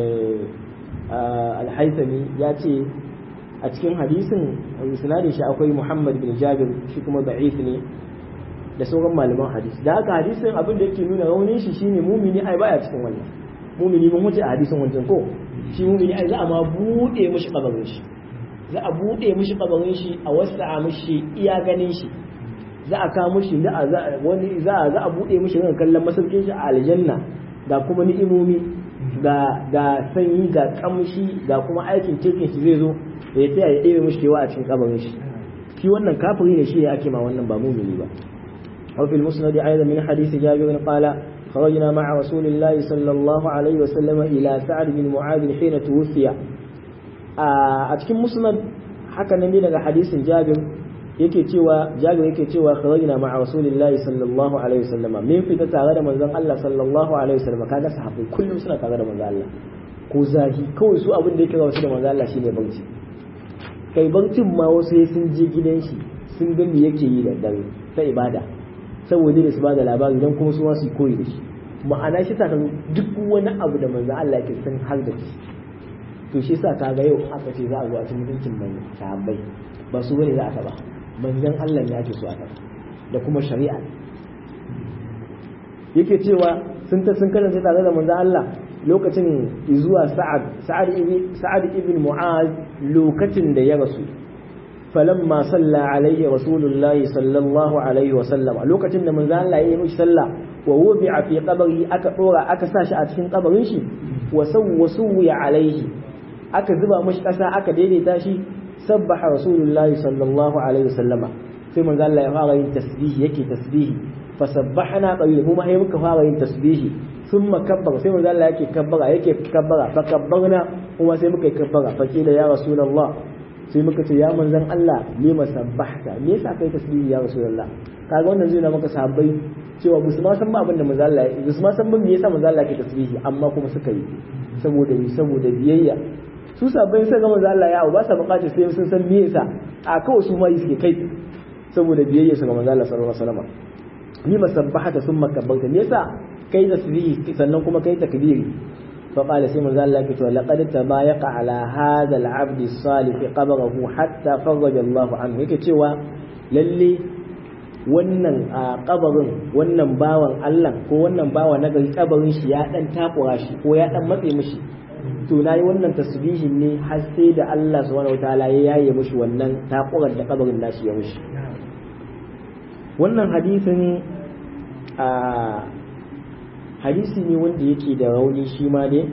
al-haythami ya ce a cikin hadisin isnadin shi akwai Muhammad bin Jabir shi kuma da'if ne da sauran malaman hadisi da haka hadisin abin da yake nuna raunin shi shine mumini ai baya cikin wannan mumini mun wuce a hadisin wancan ko shi mumini ai za a ma bude mishi kabarin shi za a bude mishi kabarin shi a wasa mishi iya ganin shi za a kawo mishi da wani za a za a bude mishi ran kallon masaukin shi a aljanna ga kuma ni'imomi ga ga sanyi ga kamshi ga kuma aikin cikin shi zai zo da ya tsaya ya ɗebe mishi kewa a cikin kabarin shi shi wannan kafiri ne shi ne ake ma wannan ba mumini ba وفي المسند أيضا من حديث جابر قال خرجنا مع رسول الله صلى الله عليه وسلم إلى سعد بن معاذ حين توفي أتكلم مسند حكى النبي لك حديث جابر yake cewa jabir yake cewa kharajna ma'a rasulillahi sallallahu alaihi wasallam min fita tare da manzon Allah sallallahu alaihi wasallam kaga sahabbai kullum suna tare da manzon Allah ko zahi kawai su abin da yake ga wasu da manzon Allah shine barci kai barcin ma wasu sun je gidan shi sun ga me yake yi da dare ta ibada saboda da su ba da labari don kuma su ma su koyi da shi ma'ana shi sa duk wani abu da manzo Allah yake sun har da shi to shi sa kaga yau aka ce za a zo a cikin mutuncin mai sahabbai ba su bane za a taba manzon Allah ne ake so a taba da kuma shari'a yake cewa sun ta sun karanta tare da manzon Allah lokacin zuwa Sa'ad Sa'ad ibn Sa'ad ibn Mu'az lokacin da ya rasu فلما صلى عليه رسول الله صلى الله عليه وسلم lokacin da manzo Allah ya yi mishi sallah wa wubi'a fi qabri aka dora aka sa shi a cikin kabarin shi wa sawwasu alaihi aka zuba mishi kasa aka daidaita shi sabbaha rasulullah sallallahu alaihi wasallama sai manzo Allah ya fara yin tasbihi yake tasbihi fa sabbahna qabil mu ma muka fara yin tasbihi thumma kabbara sai manzo Allah yake kabbara yake kabbara fa kabbarna kuma sai muka yi kabbara fa kila ya rasulullah sai muka ce ya manzan Allah lima sabbahta me yasa kai tasbihi ya rasulullah kaga wannan zai na maka sahabbai cewa ba su ma san ba abin da manzo Allah ya su ma san ba me yasa manzo Allah ke tasbihi amma kuma suka yi saboda saboda biyayya su sahabbai sai ga manzo Allah ya ba sa bukatar sai sun san me yasa a kawai su ma yi suke kai saboda biyayya su ga manzo Allah sallallahu alaihi wasallam lima sabbahta thumma kabbarta me yasa kai tasbihi sannan kuma kai takbiri فقال سيما ذا الله كتوى لقد تبايق على هذا العبد الصالح قبره حتى فرج الله عنه yake cewa lalle wannan a kabarin wannan bawan Allah ko wannan bawa na gari kabarin shi ya dan takura shi ko ya dan matse mishi to nayi wannan tasbihin ne har sai da Allah subhanahu wataala ya yaye mishi wannan takurar da kabarin nashi ya mishi wannan hadisin a hadisi ne wanda yake da rauni shi ma dai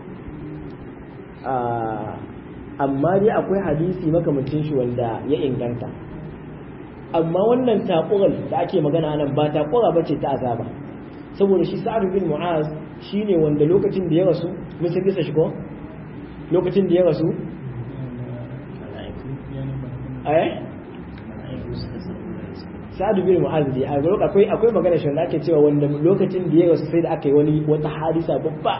amma dai akwai hadisi makamancin shi wanda ya inganta amma wannan takurar da ake magana nan ba takura ba ce ta azaba saboda shi sa'ad bin mu'az shine wanda lokacin da ya rasu mun san kisa shi ko lokacin da ya rasu eh sa'adu bin mu'az dai a lokacin akwai akwai magana shi wanda ake cewa wanda lokacin da ya rasu sai da aka yi wani wata hadisa babba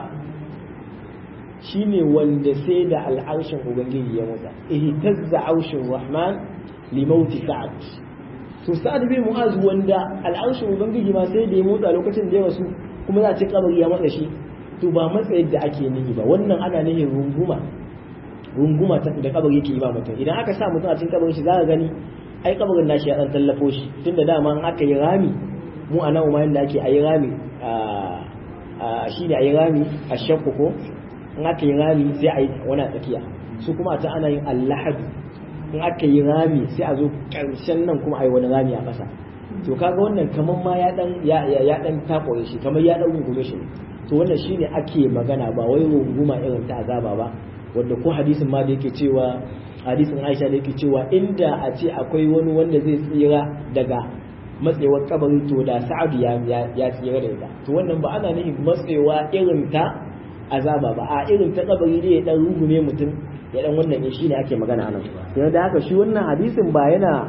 shine wanda sai da al'arshin ubangiji ya motsa ihtazza arshin rahman li mauti sa'ad to sa'ad bin mu'az wanda al'arshin ubangiji ma sai da ya motsa lokacin da ya rasu kuma za a ce kabari ya matsa shi to ba matsa yadda ake nihi ba wannan ana nihin runguma runguma ta da kabari yake yi ba mutum idan aka sa mutum a cikin kabarin shi za ka gani ai kabarin nashi ya dan tallafo shi tunda dama in aka yi rami mu a nan umarin da ake ayi rami a shi ne ayi rami a shakku ko in aka yi rami sai a yi wani a tsakiya su kuma a ta ana yin allahadu in aka yi rami sai a zo karshen nan kuma a yi wani rami a ƙasa to kaga wannan kamar ma ya dan ya dan takore shi kamar ya dan rungume shi to wannan shine ake magana ba wai runguma irin ta azaba ba wanda ko hadisin ma da yake cewa hadisin Aisha da yake cewa inda a ce akwai wani wanda zai tsira daga matsewar kabari to da Sa'adu ya ya tsira da ita to wannan ba ana nufin matsewa irin ta azaba ba a irin ta kabari ne ya dan rungume mutum ya dan wannan ne shine ake magana anan yana da haka shi wannan hadisin ba yana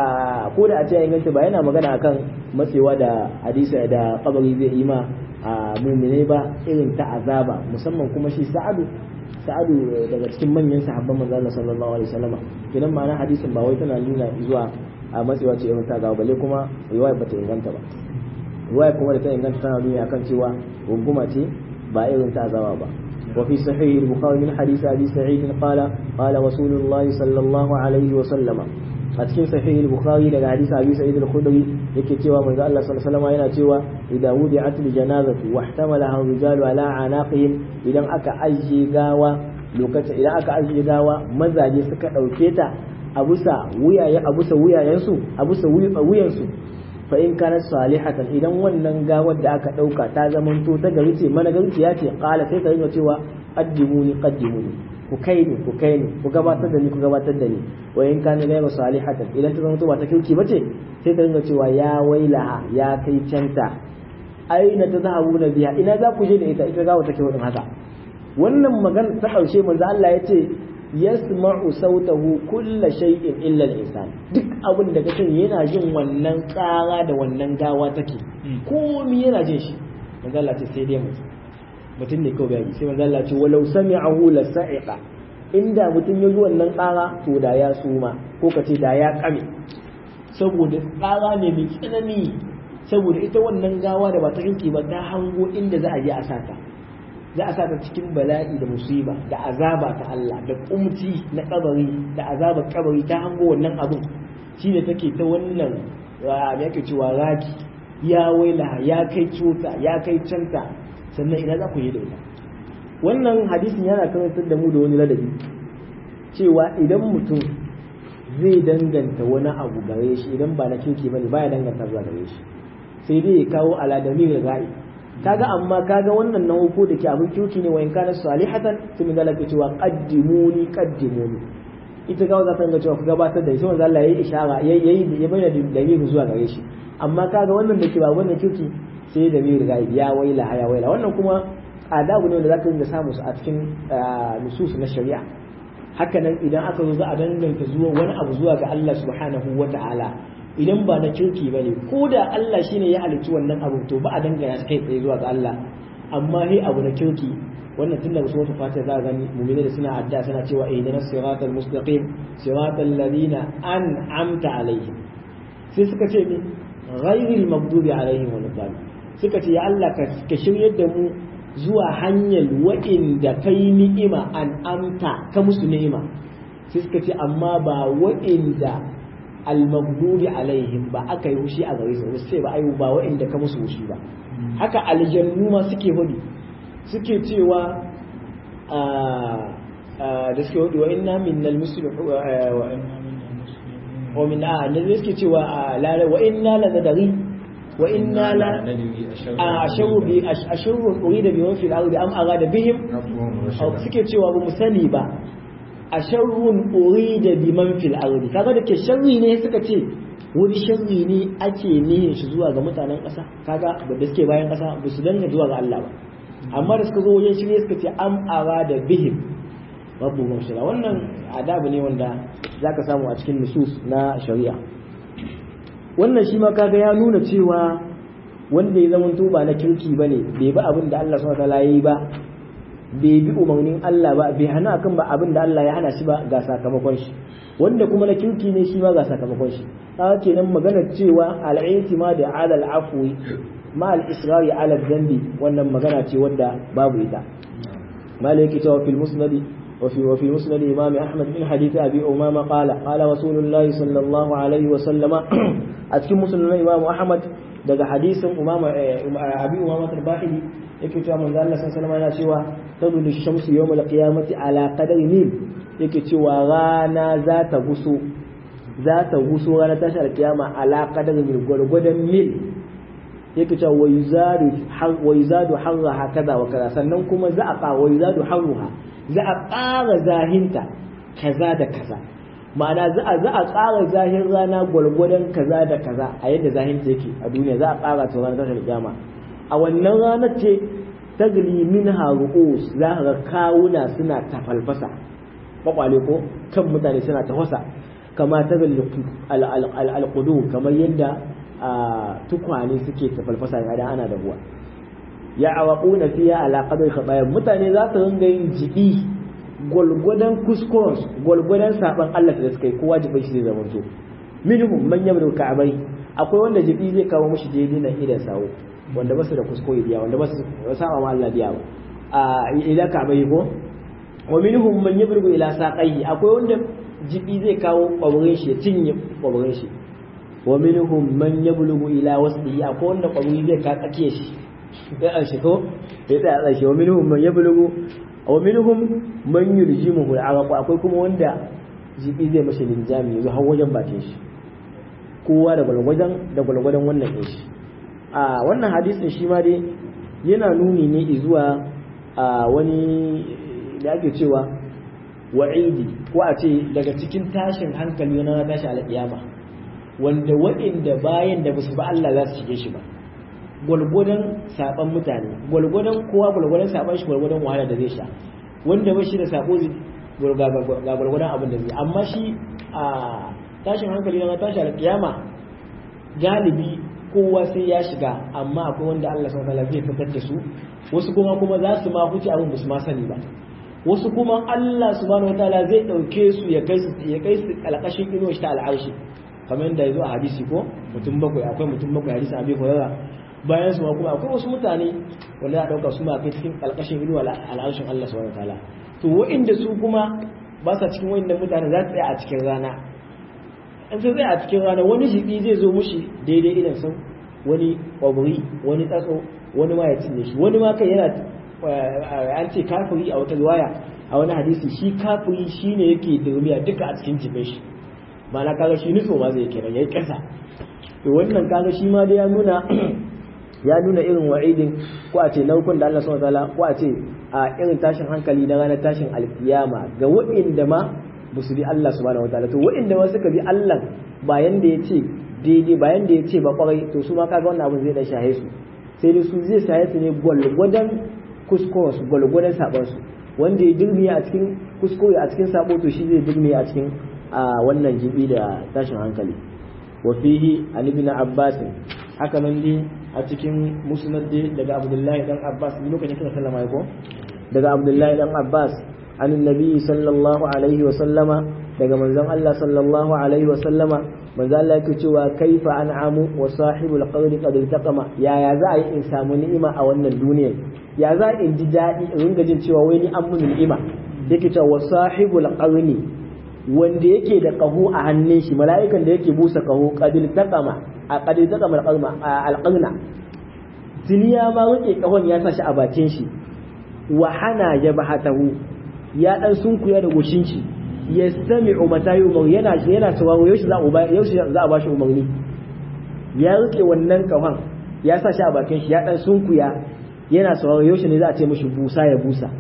ko da a ce inganta ba yana magana akan matsewa da hadisi da kabari zai yi ma a mumine ba irin ta azaba musamman kuma shi Sa'adu sa'adu daga cikin manyan sahabban manzo Allah sallallahu alaihi wasallama kinan ma'ana hadisin ba wai tana nuna zuwa a matsewa ce irin ta ga balle kuma riwaya bata inganta ba riwaya kuma da ta inganta tana nuna akan cewa runguma ce ba irin ta zawa ba وفي صحيح البخاري من حديث أبي سعيد قال قال رسول الله صلى الله عليه وسلم أتكين صحيح البخاري لقى حديث أبي سعيد الخدري يكي تيوى من الله صلى الله عليه وسلم ينا تيوى إذا وضعت الجنازة واحتملها الرجال على عناقهم إذا أكا أجي غاوة لوكتا إذا أكا أجي غاوة ماذا يسكت أو كيتا أبوسا ويا أبوسا ويا ينسو أبوسا ويا ينسو fa in kanat salihatan idan wannan gawar da aka dauka ta zamanto ta gari ce mana gari ce ya ce qala sai ka rinka cewa qaddimuni qaddimuni ku kai ni ku kai ni ku gabatar da ni ku gabatar da ni wa in kana ghayra salihatan idan ta zamanto ba ta kirki bace sai ka rinka cewa ya wailaha ya kai canta aina tazhabuna biha ina za ku je da ita ita gawa take wadin haka wannan magana ta karshe manzo Allah ya ce yasma'u sautahu kulla shay'in illa al-insan duk abin da kake yana jin wannan tsara da wannan gawa take komai yana jin shi manzo Allah ce sai dai mutum mutum ne kawai bai sai manzo Allah ce walau sami'ahu la sa'iqa inda mutum ya ji wannan tsara to da ya suma ko kace da ya kame saboda tsara ne mai tsanani saboda ita wannan gawa da ba ta kinki ba ta hango inda za a je a sata za a sata cikin bala'i da musiba da azaba ta Allah da kumci na kabari da azabar kabari ta hango wannan abun shine take ta wannan me yake cewa raki ya waila ya kai cuta ya kai canta sannan ina za ku yi da ita wannan hadisin yana karantar da mu da wani ladabi cewa idan mutum zai danganta wani abu gare shi idan ba na kirki bane baya danganta zuwa gare shi sai dai ya kawo aladami da ga'i kaga amma kaga wannan na uku da ke abin kirki ne wa in kana salihatan to min zalaka cewa qaddimuni qaddimuni ita ga za ta ga cewa ku gabatar da shi wanda Allah yayi ishara yayi ya bayyana dalilin zuwa gare shi amma kaga wannan da ke ba wannan kirki sai da mai riga ya waila ya waila wannan kuma adabu ne wanda zaka dinga samu su a cikin nusus na shari'a hakanan idan aka zo za a danganta zuwa wani abu zuwa ga Allah subhanahu wata'ala idan ba na kirki ba ne ko da Allah shine ya halicci wannan abu to ba a dangana kai tsaye zuwa ga Allah amma he abu na kirki wannan tun daga suratul fatiha za a gani mu'mini da suna adda suna cewa ihdinas siratal mustaqim siratal ladina an'amta alaihim sai suka ce ni ghairil maghdubi alaihim waladdallin suka ce ya Allah ka shiryar da mu zuwa hanyar wa'inda kai ni'ima an amta ka musu ni'ima sai suka ce amma ba wa'inda almagdubi alaihim ba aka yi hushi a gare su sai ba ayu ba wa'inda ka musu hushi ba haka aljannu ma suke hudu suke cewa da suke hudu wa inna minnal muslimin wa min a da suke cewa wa inna la nadari وإنا لا أشر أشر أريد بمن في الأرض أم أراد بهم أو سكت cewa ba mu sani ba asharrun urida biman fil ardi kaga da ke sharri ne suka ce wani sharri ne ake nihin shi zuwa ga mutanen ƙasa kaga da suke bayan ƙasa ba su danga zuwa ga Allah ba amma da suka zo wajen shi ne suka ce am arada bihim rabbu mashira wannan adabu ne wanda zaka samu a cikin nusus na shari'a wannan shi ma kaga ya nuna cewa wanda ya zama ba na kirki bane bai bi abin da Allah subhanahu wataala yayi ba bai bi umarnin Allah ba bai hana akan ba abin da Allah ya hana shi ba ga sakamakon shi wanda kuma na kirki ne shi ma ga sakamakon shi haka kenan maganar cewa al'intima da ala al'afwi ma al-israri ala dhanbi wannan magana ce wadda babu ita malai yake cewa fil musnadi وفي وفي مسند الإمام أحمد من حديث أبي أمامة قال قال رسول الله صلى الله عليه وسلم أتكلم مسند الإمام أحمد daga hadisin umama abi umama al-bahili yake cewa manzo Allah sallallahu alaihi wasallam yana cewa tadulu shamsu yawm al-qiyamati ala qadari mil yake cewa rana za ta guso za ta guso rana tashar kiyama ala qadari mil gwargwadon mil yake cewa wa yuzadu wa yuzadu harra kaza wa kaza sannan kuma za a ƙara wa yuzadu harruha za a ƙara zahinta kaza da kaza ma'ana za a za a ƙara zahin rana gwargwadon kaza da kaza a yadda zahinta yake a duniya za a ƙara ta ranar tashar kiyama a wannan ranar ce tagli minha ru'us za ka ga kawuna suna tafalfasa kwakwale ko kan mutane suna tafasa kama tagli al-qudu kamar yadda tukwane suke tafalfasa idan ana da ruwa ya awaquna fiya ala qadri khabaya mutane za su ringa yin jibi gwalgwadon kuskuren gwalgwadon saban Allah da suka yi kowa jibin shi zai zama to minhum man yamru ka'bai akwai wanda jibi zai kawo mushi daidai na idan sawo wanda ba su da kuskure biya wanda ba su saba ma Allah biya ba a ila ka'bai ko wa minhum man yabrugu ila saqayhi akwai wanda jibi zai kawo kwaburin shi ya cinye kwaburin shi wa minhum man yablugu ila wasdihi akwai wanda kwaburi zai ka tsakiye shi ya an ko ya tsaya tsaye wa minhum man yablugu wa minhum man yuljimuhu al'araq akwai kuma wanda jibi zai mashi linjami yanzu har wajen bakin shi kowa da gwalgwadan da gwalgwadan wannan ɗin shi a wannan hadisin shi ma dai yana nuni ne zuwa a wani da ake cewa wa'idi ko a ce daga cikin tashin hankali na tashi alƙiyama wanda waɗanda bayan da basu ba Allah za su shige shi ba gwalgwadon saban mutane gwalgwadon kowa gwalgwadon saban shi gwalgwadon wahala da zai sha wanda ba shi da sako ga gwalgwadon abin da zai amma shi a tashin hankali na tashi alƙiyama galibi kowa sai ya shiga amma akwai wanda Allah subhanahu wataala zai fitar da su wasu kuma kuma za su ma huce abin basu ma sani ba wasu kuma Allah subhanahu wataala zai dauke su ya kai su ya kai su alƙashin inuwa shi ta al'arshi kamar yadda ya zo a hadisi ko mutum bakwai akwai mutum bakwai hadisi abi hurairah bayan su ma kuma akwai wasu mutane wanda ya dauka su ma kai cikin alƙashin inuwa al'arshin Allah subhanahu wataala to wa'inda su kuma ba sa cikin wa'inda mutane za su tsaya a cikin rana in sai a cikin rana wani jibi zai zo mushi daidai idan sun wani kwaburi wani tsatso wani ma ya cinye shi wani ma kai yana an ce kafiri a wata riwaya a wani hadisi shi kafiri shine yake durmiya duka a cikin jibin shi ma'ana kaga shi nutso ma zai kenan yayi kasa to wannan kaga shi ma da ya nuna ya nuna irin wa'idin ko a ce naukun da Allah subhanahu wataala ko a ce a irin tashin hankali na ranar tashin alkiyama ga wa'inda ma ba su bi Allah subhanahu wataala to wa'inda ma suka bi Allah bayan da ya ce daidai bayan da ya ce ba kwarai to su ma kaga wannan abin zai dan shahe su sai dai su zai shahe su ne gwalgwadon kuskuren su gwalgwadon sabon su wanda ya dirmiya a cikin kuskure a cikin sabo to shi zai dirmiya a cikin a wannan jibi da tashin hankali wa fihi an ibn abbas haka nan dai a cikin musnad daga abdullahi dan abbas lokacin kira sallama ko daga abdullahi dan abbas an annabi sallallahu alaihi wa sallama daga manzon Allah sallallahu alaihi wa sallama manzo Allah yake cewa kaifa an'amu wa sahibul qawli qad iltaqama ya ya za a yi in samu ni'ima a wannan duniyar ya za in ji daɗi in ringa jin cewa wai ni an mun ni'ima yake cewa wa sahibul qawli wanda yake da ƙaho a hannun shi mala'ikan da yake busa ƙaho ƙadil taƙama a ƙadil taƙama alƙarna duniya ma rike ƙahon ya sa shi a bakin shi wa hana ya bahatahu ya dan sunkuya da goshin shi ya sami umata yi umar yana yana sauraro yaushe za a yaushe za a ba shi umarni ya rike wannan ƙahon ya sa shi a bakin shi ya dan sunkuya yana sauraro yaushe ne za a ce mishi busa ya busa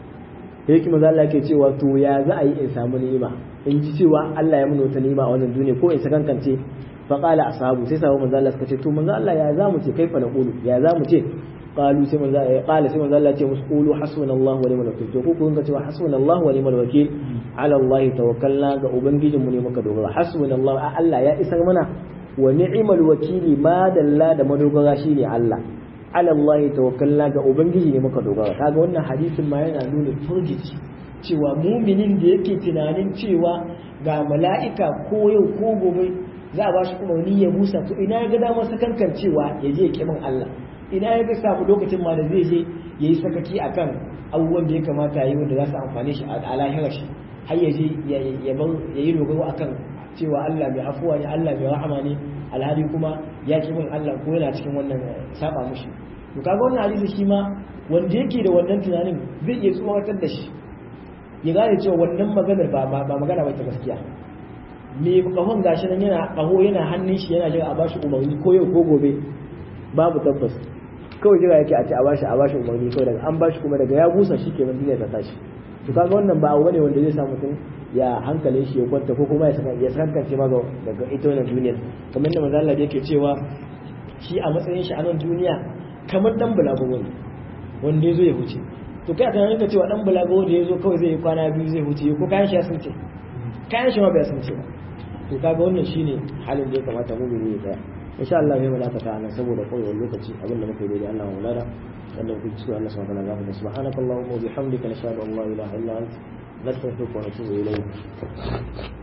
yake maza Allah ke cewa to ya za a yi in samu ni'ima in ji cewa Allah ya mun wata ni'ima a wannan duniya ko in sakankance fa qala ashabu sai sahabu manzo Allah suka ce to manzo Allah ya za mu ce kaifa naqulu ya za mu ce qalu sai manzo Allah qala sai manzo Allah ce musu qulu hasbunallahu wa ni'mal wakeel to ku kun ga cewa hasbunallahu wa ni'mal wakeel ala Allah tawakkalna ga ubangijin mu ne muka dogara hasbunallahu a Allah ya isar mana wa ni'mal wakili ma dalla da madogara shine Allah ala Allah tawakkalna ga ubangiji ne muka dogara kaga wannan hadisin ma yana nuna furgici cewa muminin da yake tunanin cewa ga mala'ika ko yau ko gobe za a bashi umarni ya busa to ina ya ga damar sakankan cewa ya je kimin Allah ina ya ga samu lokacin ma da zai je yayi sakaki akan abubuwan da ya kamata yi wanda za su amfane shi a lahirar shi har ya je ya yi dogaro akan cewa Allah mai afuwa ne Allah mai rahama ne alhali kuma ya ki min Allah ko yana cikin wannan saba mushi to kaga wannan hadisi shi ma wanda yake da wannan tunanin zai iya tsoratar da shi ya gane cewa wannan maganar ba ba magana ba ta gaskiya me kahon gashi nan yana kaho yana hannun shi yana jira a bashi umarni ko yau ko gobe babu tabbas kawai jira yake a ce a bashi a bashi umarni kawai daga an bashi kuma daga ya busa shi kenan duniya ta tashi to kaga wannan ba abu ne wanda zai sa mutum ya hankalin shi ya kwanta ko kuma ya saka ya sankance ma daga ita wannan duniya kamar da manzo Allah yake cewa shi a matsayin shi a nan duniya kamar dan bulago ne wanda yazo ya huce to kai ta ranka cewa dan bulago da yazo kawai zai yi kwana biyu zai huce ko kayan shi ya sunce kayan shi ma bai sunce ba to kaga wannan shine halin da ya kamata mu mu yi tsaya insha Allah zai mulaka ta nan saboda kawai lokaci abinda muke daidai Allah mu lada wannan ku ci Allah subhanahu wa ta'ala subhanakallahumma wa bihamdika nashhadu an la ilaha illa anta nastaghfiruka wa natubu ilayk